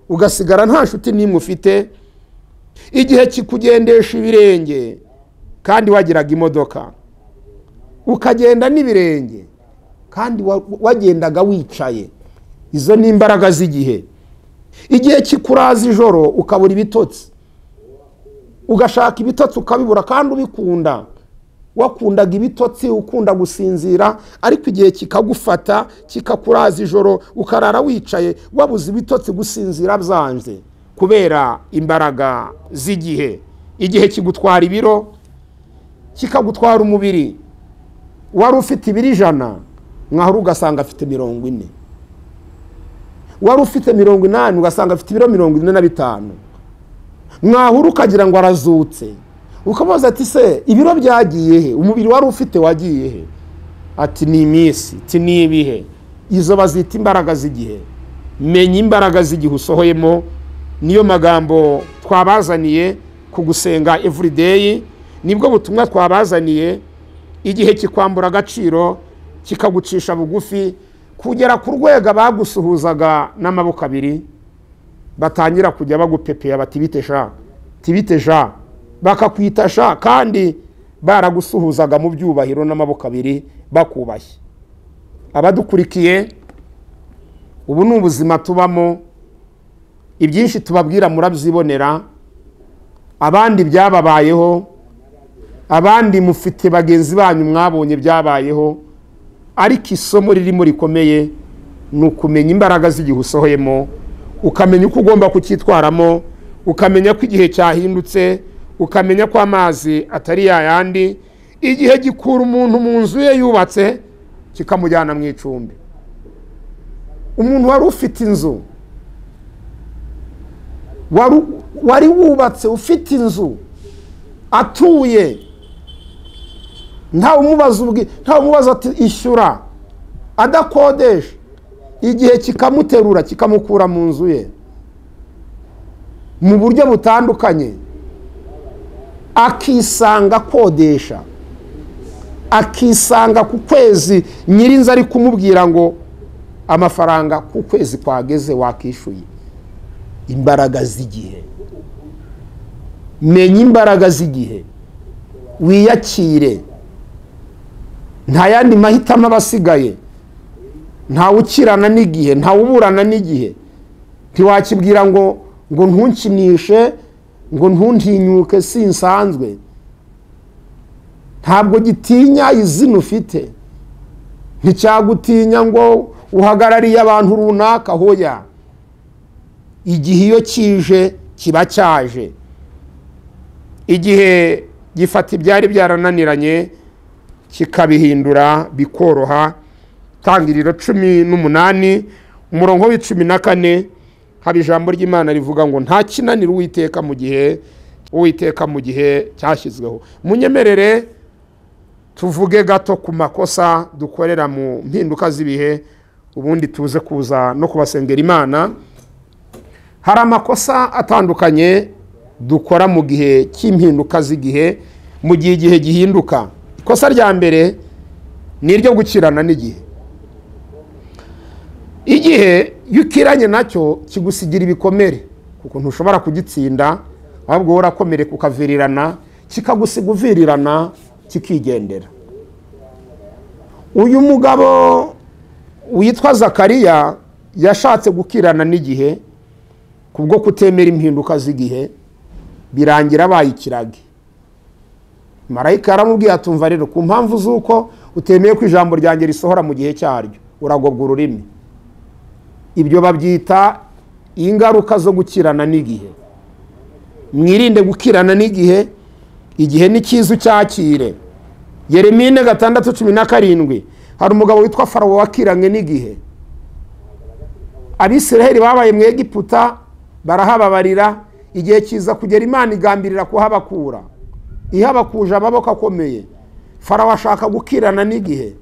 ugasigara nta nshuti n'imwe ufite igihe kikugendesha ibirenge kandi wagiraga imodoka ukagenda n'ibirenge kandi wa- wagendaga wicaye izo ni imbaraga z'igihe igihe kikuraza ijoro ukabura ibitotsi ugashaka ibitotsi ukabibura kandi ubikunda wakundaga ibitotsi ukunda gusinzira ariko igihe kikagufata kikakuraza ijoro ukarara wicaye wabuze ibitotsi gusinzira byanze kubera imbaraga z'igihe igihe kigutwara ibiro kikagutwara umubiri wari ufite ibiro ijana mwahora ugasanga afite mirongo ine wari ufite mirongo inani ugasanga afite ibiro mirongo ine na bitanu mwahura ukagira ngo arazutse ukamubaza ati se ibiro byagiye he umubiri wari ufite wagiye he ati ni iminsi ati ni ibihe izo bazita imbaraga z'igihe menya imbaraga z'igihe usohoyemo niyo magambo twabazaniye ku gusenga evurideyi nibwo butumwa twabazaniye igihe kikwambura agaciro kikagucisha bugufi kugera ku rwego bagusuhuzaga n'amaboko abiri batangira kujya bagupepera bati bite sha tibite sha bakakwita sha kandi baragusuhuzaga mu byubahiro n'amaboko abiri bakubashye abadukurikiye ubu ni ubuzima tubamo ibyinshi tubabwira murabyibonera abandi byababayeho abandi mufite bagenzi banyu mwabonye byabayeho ariko isomo ririmo rikomeye ni ukumenya imbaraga z'igihe usohoyemo ukamenya uko ugomba kucyitwaramo ukamenya ko igihe cyahindutse ukamenya ko amazi atari yayandi igihe gikura umuntu mu nzu ye yubatse kikamujyana mu icumbi umuntu wari ufite inzu wari- wari wubatse ufite inzu atuye ntawe umubaza ubwi ntawe umubaza ati ishyura adakodesha igihe kikamuterura kikamukura mu nzu ye mu buryo butandukanye akisanga akodesha akisanga ku kwezi nyirinzu ari kumubwira ngo amafaranga ku kwezi kwageze wakishyuye imbaraga z'igihe menya imbaraga z'igihe wiyakire nta yandi mahitamo aba asigaye ntawe ukirana n'igihe ntawe uburana n'igihe ntiwakibwira ngo ngo ntukinishe ngo ntuntinyuke sinsanzwe ntabwo gitinya izina ufite nticyagutinya ngo uhagarariye abantu runaka hoya igihe iyo kije kiba cyaje igihe gifata ibyari byarananiranye kikabihindura bikoroha tangiriro cumi n'umunani umurongo w'icumi na kane haba ijambo ry'imana rivuga ngo nta kinanira uwiteka mu gihe uwiteka mu gihe cyashyizweho munyemerere tuvuge gato ku makosa dukorera mu mpinduka z'ibihe ubundi tuze kuza no kubasengera imana hari amakosa atandukanye dukora mu gihe cy'impinduka z'igihe mu gihe igihe gihinduka ikosa rya mbere ni iryo gukirana n'igihe igihe iyo ukiranye nacyo kigusigira ibikomere kuko ntushobora kugitsinda ahubwo wowe urakomereka ukavirirana kikagusiga uvirirana kikigendera uyu mugabo witwa zakariya yashatse gukirana n'igihe kubwo kutemera impinduka z'igihe birangira abaye ikiragi marayika yaramubwiye atumva rero ku mpamvu z'uko utemeye ko ijambo ryanjye risohora mu gihe cyaryo uragobwa ururimi ibyo babyita ingaruka zo gukirana n'igihe mwirinde gukirana n'igihe igihe ni cyiza ucyakire yeremine gatandatu cumi na karindwi hari umugabo witwa farawo wakiranywe n'igihe abisiraheli babaye mu egiputa barahababarira igihe kiza kugera imana igambirira kuhabakura ihabakuje amaboko akomeye farawo ashaka gukirana n'igihe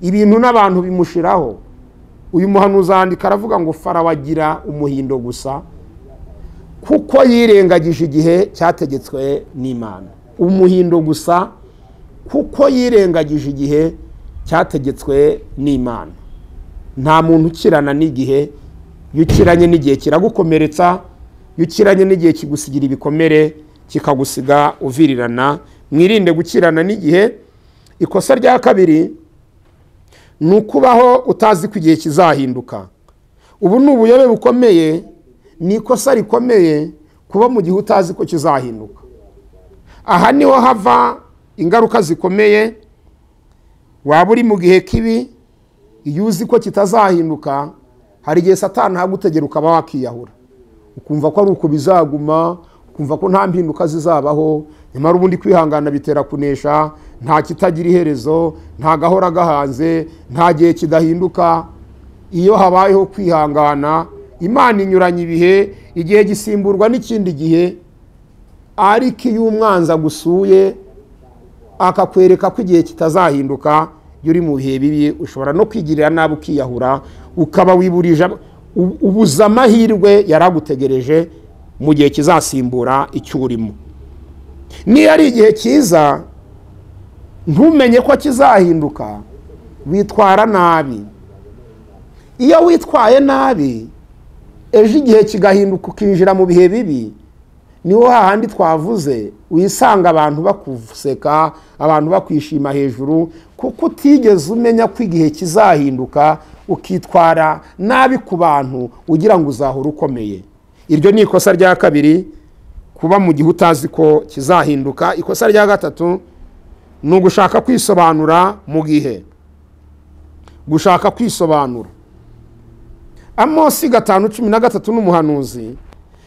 ibintu n'abantu bimushiraho uyu muhanuzi yandika aravuga ngo farawo agira umuhindo gusa kuko yirengagije igihe cyategetswe n'imana umuhindo gusa kuko yirengagije igihe cyategetswe n'imana nta muntu ukirana n'igihe iyo ukiranye n'igihe kiragukomeretsa iyo ukiranye n'igihe kigusigira ibikomere kikagusiga uvirirana mwirinde gukirana n'igihe ikosa rya kabiri ni ukubaho utazi ko igihe kizahinduka ubu ni ubuyobe bukomeye ni ikosa rikomeye kuba mu gihe utazi ko kizahinduka aha niho hava ingaruka zikomeye waba uri mu gihe kibi iyo uzi ko kitazahinduka hari igihe satani ahagutegera ukaba wakiyahura ukumva ko ari uku bizaguma ukumva ko nta mpinduka zizabaho nyamara ubundi kwihangana bitera kunesha nta kitagira iherezo nta gahora gahanze nta gihe kidahinduka iyo habayeho kwihangana imana inyuranya ibihe igihe gisimburwa n'ikindi gihe ariko iyo umwanzi agusuye akakwereka ko igihe kitazahinduka iyo uri mu bihe bibi ushobora no kwigirira nabi ukiyahura ukaba wiburije ubuza amahirwe yari agutegereje mu gihe kizasimbura icyo urimo niyo ari igihe cyiza ntumenye ko kizahinduka witwara nabi iyo witwaye nabi ejo igihe kigahinduka ukinjira mu bihe bibi niho hahandi twavuze wisanga abantu bakuseka abantu bakwishima hejuru kuko utigeze umenya ko igihe kizahinduka ukitwara nabi ku bantu ugira ngo uzahore ukomeye iryo ni ikosa rya kabiri kuba mu gihe utazi ko kizahinduka ikosa rya gatatu ni ugushaka kwisobanura mu gihe gushaka kwisobanura amosi gatanu cumi na gatatu n'umuhanuzi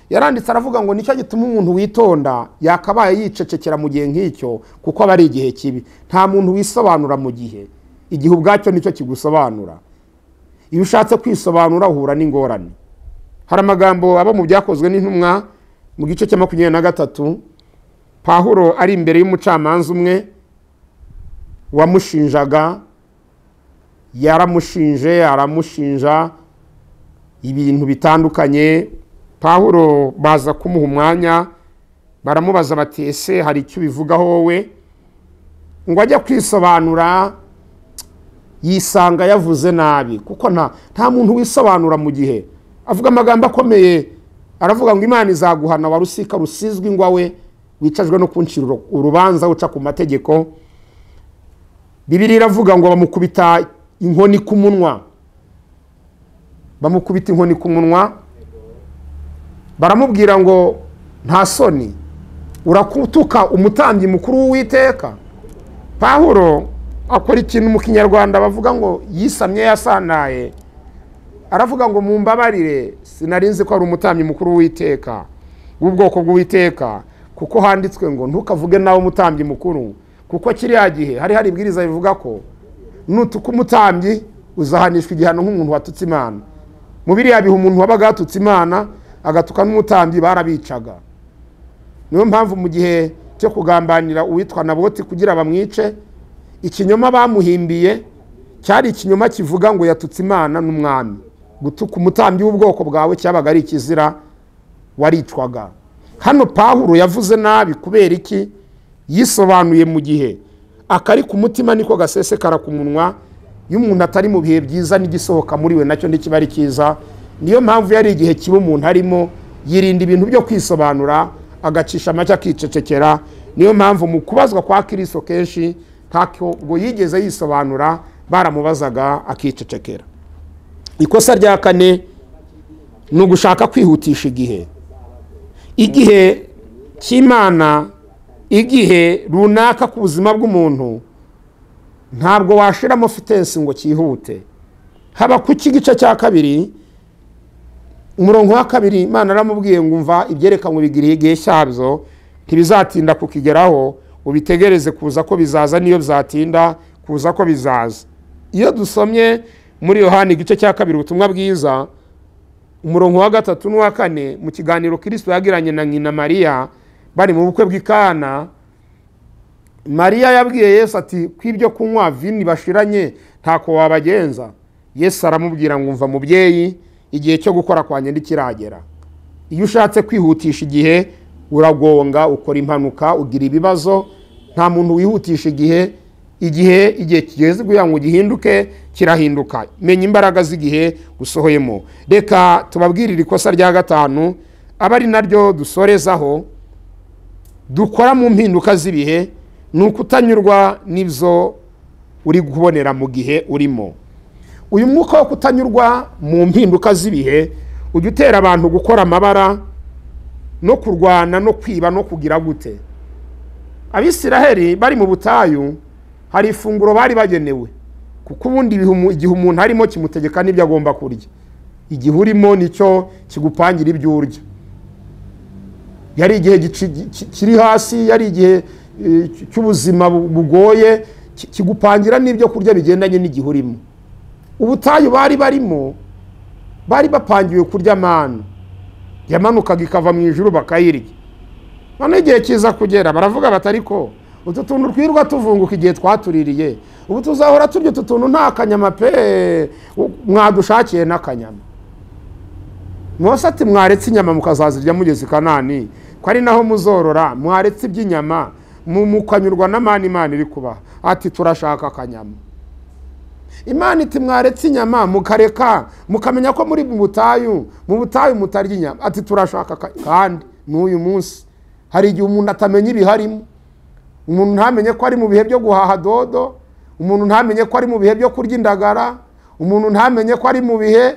yaranditse aravuga ngo nicyo gituma umuntu witonda yakabaye yicecekera mu gihe nk'icyo kuko aba ari igihe kibi nta muntu wisobanura mu gihe igihe ubwacyo nicyo kigusobanura iyo ushatse kwisobanura uhura n'ingorane hari amagambo aba mu byakozwe n'intumwa mu gice cya makumyabiri na gatatu pahuro ari imbere y'umucamanza umwe wamushinjaga yaramushinje aramushinja ibintu bitandukanye pahuro baza kumuha umwanya baramubaza bati ese hari icyo ubivugaho wowe ngo ajya kwisobanura yisanga yavuze nabi kuko nta nta muntu wisobanura mu gihe avuga amagambo akomeye aravuga ngo imana izaguhana wa rusika rusizwe ingwa we wicajwe no kunshira urubanza uca ku mategeko bibiri iravuga ngo bamukubita inkoni ku munwa bamukubita inkoni ku munwa baramubwira ngo nta soni urakutuka umutambyi mukuru w'uwiteka pahuro akora ikintu mu kinyarwanda bavuga ngo yisamye yasanaye aravuga ngo mumbabarire sinari nzi ko ari umutambyi mukuru w'uwiteka w'ubwoko bw'uwiteka kuko handitswe ngo ntukavuge nawe umutambyi mukuru kuko kiriya gihe hari hari ibwiriza rivuga ko nutuka umutambyi uzahanishwa igihano nk'umuntu watutse imana mu biriya bihe umuntu wabaga yatutse imana agatuka n'umutambyi barabicaga niyo mpamvu mu gihe cyo kugambanira uwitwa naboti kugira bamwice ikinyoma bamuhimbiye cyari ikinyoma kivuga ngo yatutse imana n'umwami gutuka umutambyi w'ubwoko bwawe cyabaga ari ikizira waricwaga hano pahuro yavuze nabi kubera iki yisobanuye mu gihe akari ku mutima niko gasesekara ku munwa iyo umuntu atari mu bihe byiza n'igisohoka muri we nacyo ntikiba ari cyiza niyo mpamvu yari igihe kiba umuntu arimo yirinda ibintu byo kwisobanura agacisha amacye akicecekera niyo mpamvu mu kubazwa kwa kirisito kenshi ntabwo yigeze yisobanura baramubazaga akicecekera ikosa rya kane ni ugushaka kwihutisha igihe igihe cy'imana igihe runaka ku buzima bw'umuntu ntabwo washiramo fitensi ngo cyihute haba ku cy'igice cya kabiri umurongo wa kabiri imana aramubwiye ngo umva ibyerekanwe bigiriye igihe cyabyo ntibizatinda kukigeraho ubitegereze kuza ko bizaza niyo bizatinda kuza ko bizaza iyo dusomye muri yohani igice cya kabiri ubutumwa bwiza umurongo wa gatatu n'uwa kane mu kiganiro kirisito yagiranye na nyina mariya bari mu bukwe bw'ikana mariya yabwiye yesu ati ko ibyo kunywa vini bashiranye ntako wabagenza yesu aramubwira ngo umva mubyeyi igihe cyo gukora kwanjye ntikiragera iyo ushatse kwihutisha igihe uragonga ukora impanuka ugira ibibazo nta muntu wihutisha igihe igihe igihe kigeze kugira ngo gihinduke kirahinduka menya imbaraga z'igihe usohoyemo reka tubabwirire ikosa rya gatanu aba ari naryo dusorezaho dukora mu mpinduka z'ibihe ni ukutanyurwa n'ibyo uri kubonera mu gihe urimo uyu mwuka wo kutanyurwa mu mpinduka z'ibihe ujya utera abantu gukora amabara no kurwana no kwiba no kugira gute abisiraheli bari mu butayu hari ifunguro bari bagenewe kuko ubundi igihe umuntu arimo kimutegeka n'ibyo agomba kurya igihe urimo nicyo kigupangira ibyo urya yari igihe kiri hasi yari igihe cy'ubuzima bugoye kigupangira n'ibyo kurya bigendanye n'igihe urimo ubutayu bari barimo bari bapangiwe kurya amana yamanukaga ikava mu ijuru bakayirya noneho igihe kiza kugera baravuga bati ariko utu tuntu twirwa tuvunguka igihe twatuririye ubu tuzahora turya utu tuntu nta kanyama pe mwadushakiye n'akanyama mwose ati mwaretse inyama mukazazirya mugeze i kanani ko ari naho muzorora mwaretse iby'inyama mukanyurwa na mani imana iri kubaha ati turashaka akanyama imana iti mwaretse inyama mukareka mukamenya ko muri mu butayu mu butayu mutarya inyama ati turashaka kandi n'uyu munsi hari igihe umuntu atamenya ibiharimo umuntu ntamenye ko ari mu bihe byo guhaha dodo umuntu ntamenye ko ari mu bihe byo kurya indagara umuntu ntamenye ko ari mu bihe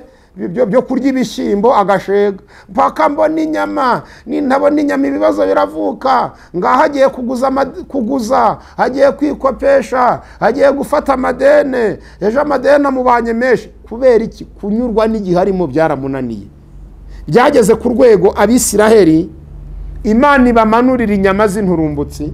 byo kurya ibishyimbo agashega mpaka mbona inyama nintabona inyama ibibazo biravuka ngaho agiye kuguza hagiye kwikopesha hagiye gufata amadene ejo amadene amubanye menshi kubera iki kunyurwa n'igihe arimo byaramunaniye byageze ku rwego abisiraheli imana ibamanurira inyama z'inturumbutsi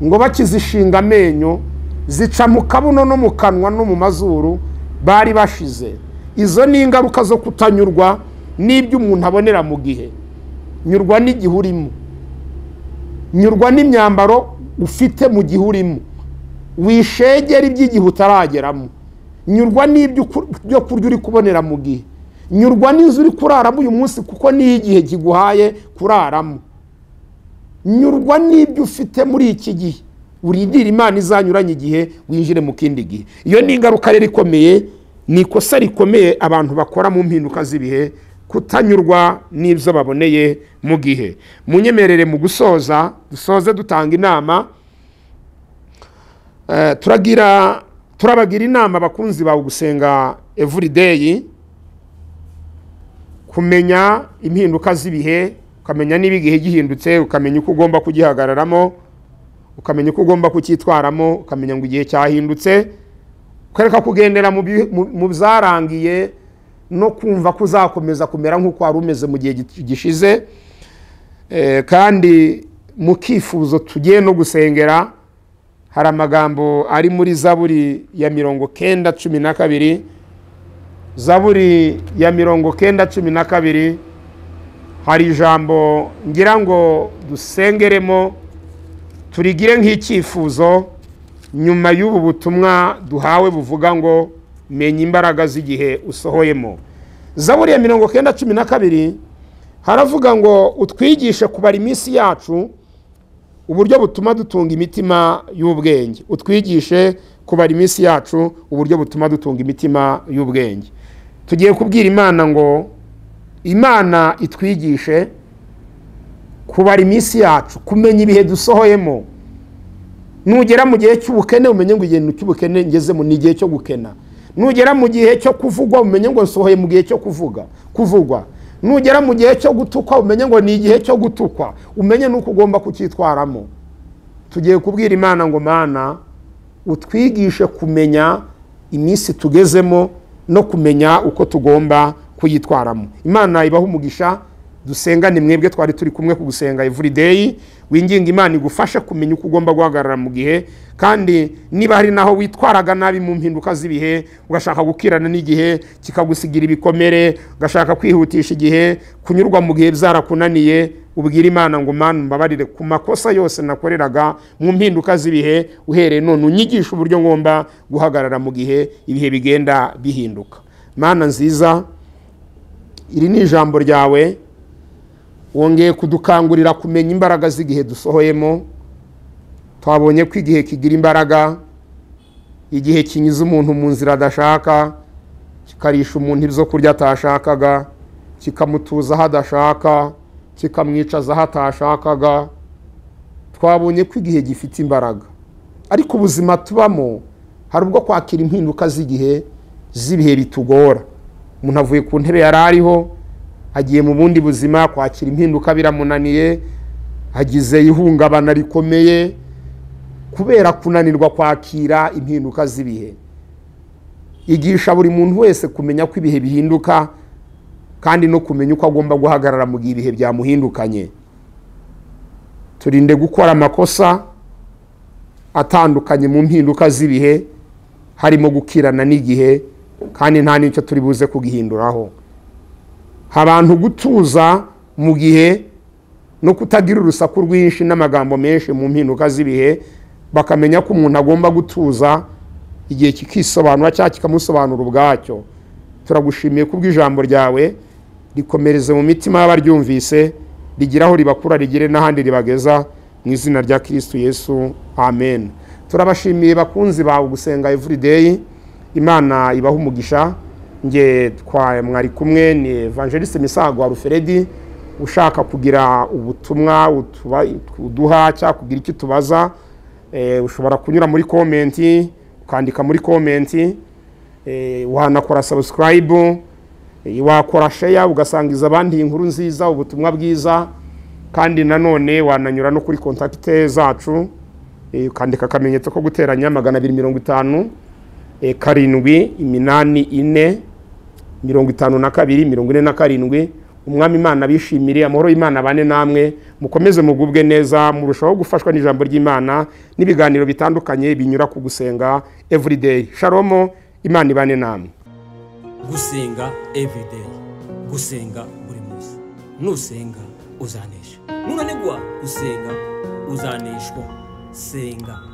ngo bakizishinga amenyo zica mu kabuno no mu kanwa no mu mazuru bari bashize izo ni ingaruka zo kutanyurwa n'ibyo umuntu abonera mu gihe nyurwa n'igihe urimo nyurwa n'imyambaro ufite mu gihe urimo wishegera iby'igihe utarageramo nyurwa n'ibyo byo kurya uri kubonera mu gihe nyurwa n'inzu uri kuraramo uyu munsi kuko niyo igihe kiguhaye kuraramo nyurwa n'ibyo ufite muri iki gihe urindira imana izanyuranye igihe winjire mu kindi gihe iyo ni ingaruka rero ikomeye ni ikosa rikomeye abantu bakora mu mpinduka z'ibihe kutanyurwa n'ibyo baboneye mu gihe munyemerere mu gusoza dusoze dutanga inama turagira turabagira inama abakunzi bawe gusenga evurideyi kumenya impinduka z'ibihe ukamenya niba igihe gihindutse ukamenya uko ugomba kugihagararamo ukamenya uko ugomba kucyitwaramo ukamenya ngo igihe cyahindutse kwereka kugendera mu byarangiye no kumva ko uzakomeza kumera nk'uko wari umeze mu gihe gishize kandi mu kifuzo tugiye no gusengera hari amagambo ari muri zaburi ya mirongo kenda cumi na kabiri zaburi ya mirongo kenda cumi na kabiri hari ijambo ngira ngo dusengeremo turigire nk'icyifuzo nyuma y'ubu butumwa duhawe buvuga ngo menya imbaraga z'igihe usohoyemo zaburi ya mirongo kenda cumi na kabiri haravuga ngo utwigishe kubara iminsi yacu uburyo butuma dutunga imitima y'ubwenge utwigishe kubara iminsi yacu uburyo butuma dutunga imitima y'ubwenge tugiye kubwira imana ngo imana itwigishe kubara iminsi yacu kumenya ibihe dusohoyemo nugera mu gihe cy'ubukene umenye ngo ikintu cy'ubukene ngezemo ni igihe cyo gukena nugera mu gihe cyo kuvugwa umenye ngo nsohoye mu gihe cyo kuvuga kuvugwa nugera mu gihe cyo gutukwa umenye ngo ni igihe cyo gutukwa umenye nuko ugomba kucyitwaramo tugiye kubwira imana ngo mana utwigishe kumenya iminsi tugezemo no kumenya uko tugomba kuyitwaramo imana ibaho umugisha dusengane mwebwe twari turi kumwe ku gusenga evurideyi winginga imana igufashe kumenya uko ugomba guhagarara mu gihe kandi niba hari naho witwaraga nabi mu mpinduka z'ibihe ugashaka gukirana n'igihe kikagusigira ibikomere ugashaka kwihutisha igihe kunyurwa mu gihe byarakunaniye ubwira imana ngo mana mbabarire ku makosa yose nakoreraga mu mpinduka z'ibihe uhereye none unyigisha uburyo ngomba guhagarara mu gihe ibihe bigenda bihinduka mana nziza iri ni ijambo ryawe wongeye kudukangurira kumenya imbaraga z'igihe dusohoyemo twabonye ko igihe kigira imbaraga igihe kinyuze umuntu mu nzira adashaka kikarisha umuntu ibyo kurya atashakaga kikamutuza aho adashaka kikamwicaza aho atashakaga twabonye ko igihe gifite imbaraga ariko ubuzima tubamo hari ubwo kwakira impinduka z'igihe z'ibihe bitugora umuntu avuye ku ntebe yari ariho agiye mu bundi buzima kwakira impinduka biramunaniye agize ihungabana rikomeye kubera kunanirwa kwakira impinduka z'ibihe igisha buri muntu wese kumenya ko ibihe bihinduka kandi no kumenya uko agomba guhagarara mu gihe ibihe byamuhindukanye turinde gukora amakosa atandukanye mu mpinduka z'ibihe harimo gukirana n'igihe kandi nta n'icyo turi buze kugihinduraho abantu gutuza mu gihe no kutagira urusaku rwinshi n'amagambo menshi mu mpinduka z'ibihe bakamenya ko umuntu agomba gutuza igihe kikisobanura cyangwa kikamusobanura ubwacyo turagushimiye ku bw'ijambo ryawe rikomereze mu mitima y'abaryumvise rigira aho ribakura rigere n'ahandi ribageza mu izina rya kirisitu yesu amen turabashimiye bakunzi bawe gusenga evurideyi imana ibaha umugisha nge twaye mwari kumwe ni evangeliste misago wa ruferedi ushaka kugira ubutumwa uduha cyangwa kugira icyo tubaza ushobora kunyura muri komenti ukandika muri komenti wanakora sabusikarayibu wakora sheya ugasangiza abandi inkuru nziza ubutumwa bwiza kandi nanone wananyura no kuri kontakite zacu ukandika akamenyetso ko guteranya magana abiri mirongo itanu karindwi iminani ine mirongo itanu na kabiri mirongo ine na karindwi umwami imana bishimire amahoro y'imana bane namwe mukomeze mugubwe neza murushaho gufashwa n'ijambo ry'imana n'ibiganiro bitandukanye binyura ku gusenga evurideyi sharomo imana ibane namwe gusenga evurideyi gusenga buri munsi nusenga uzanesha nunanigwa usenga uzaneshwa senga